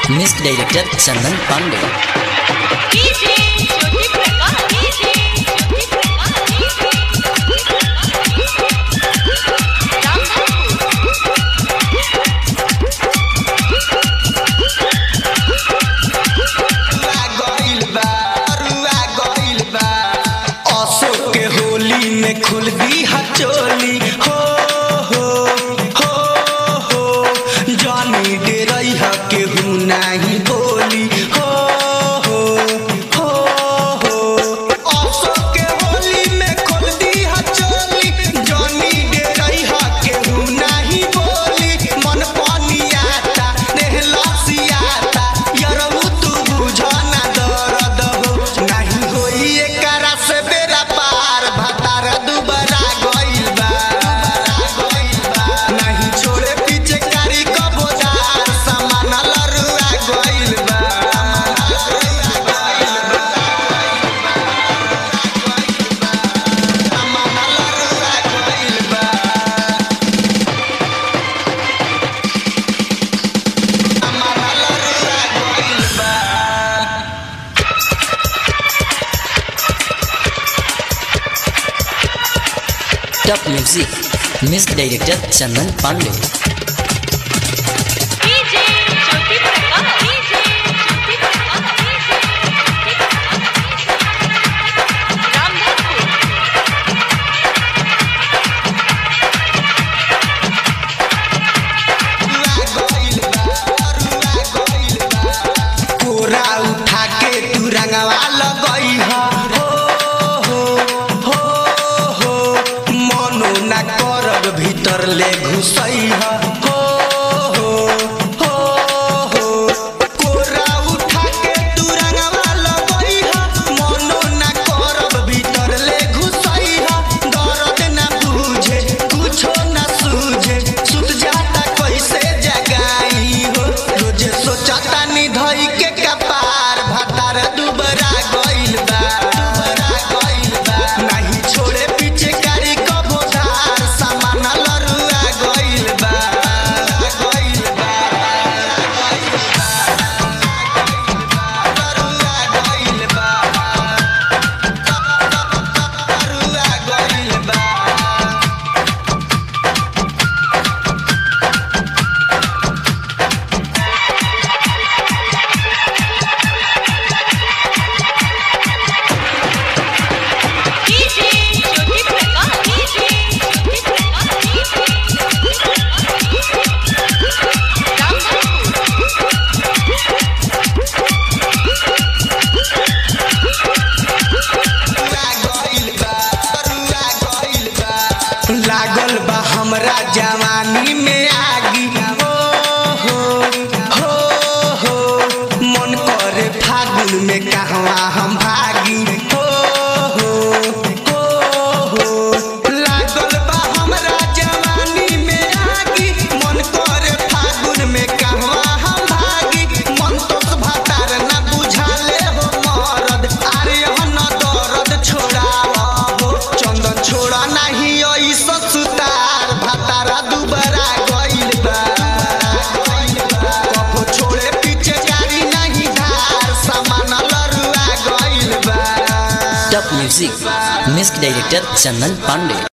music director Chandan Pandey DJ Jyoti Prakash DJ Jyoti Prakash Ramdhanpur गइल बा अरुआ गइल बा अशोक के होली में खुल दी चोली हो हो हो हो जानी डेरई ह केहू नाही बोली हो हो हो हो अशोक के होली में खुल दी चोली जानी डेरई ह केहू नाही बोली मन पनियाता देह लसियाता यरऊ तू बुझना दर्द हो नहीं होई एकरा से बेरा पार भतार दुबरा गइल बा नहीं छोड़े पीछे कारी कबोदार सामान लरुआ गइल बा सामान लरुआ गइल बा सामान लरुआ गइल बा top music music director Chandan Pandey DJ Jyoti Prakash DJ Jyoti Prakash Ramdhanpur कोरा उठा के तू रंगवा लगई ह हो हो हो हो मनो ना करब भीतर ले घुसई ह हो हो हो हो कोरा उठा के तू रंगवा लगई ह मनो ना करब भीतर ले घुसई ह दर्द ना बुझे कुछो ना सूझे सुत जाता कैसे जगाई हो रोजे सोचता निधई के कपार भतार दुबरा गइल बा दुबरा गइल बा नहीं छोड़े पीछे कारी कबोधार सामान लरुआ गइल बा गइल बा लरुआ गइल बा लरुआ गइल बा डीजे ज्योति प्रकाश डीजे ज्योति प्रकाश रामधनपुर लागल बा हमरा जवानी में आगी हो हो हो हो मन करे फागुन में कहवा हम भागी हो हो हो हो लागल बा हमरा जवानी में आगी मन करे फागुन में कहवा हम भागी मन तो भातार ना बुझाले हो मरद अरे न दर्द छोड़ावा हो चंदन छोड़ा नहीं ओई ससुतार भातारा दुबरा गइल बा कबो छोड़े पीछे गाड़ी नहीं धार सामान लरुआ गइल बा top music music director Chandan Pandey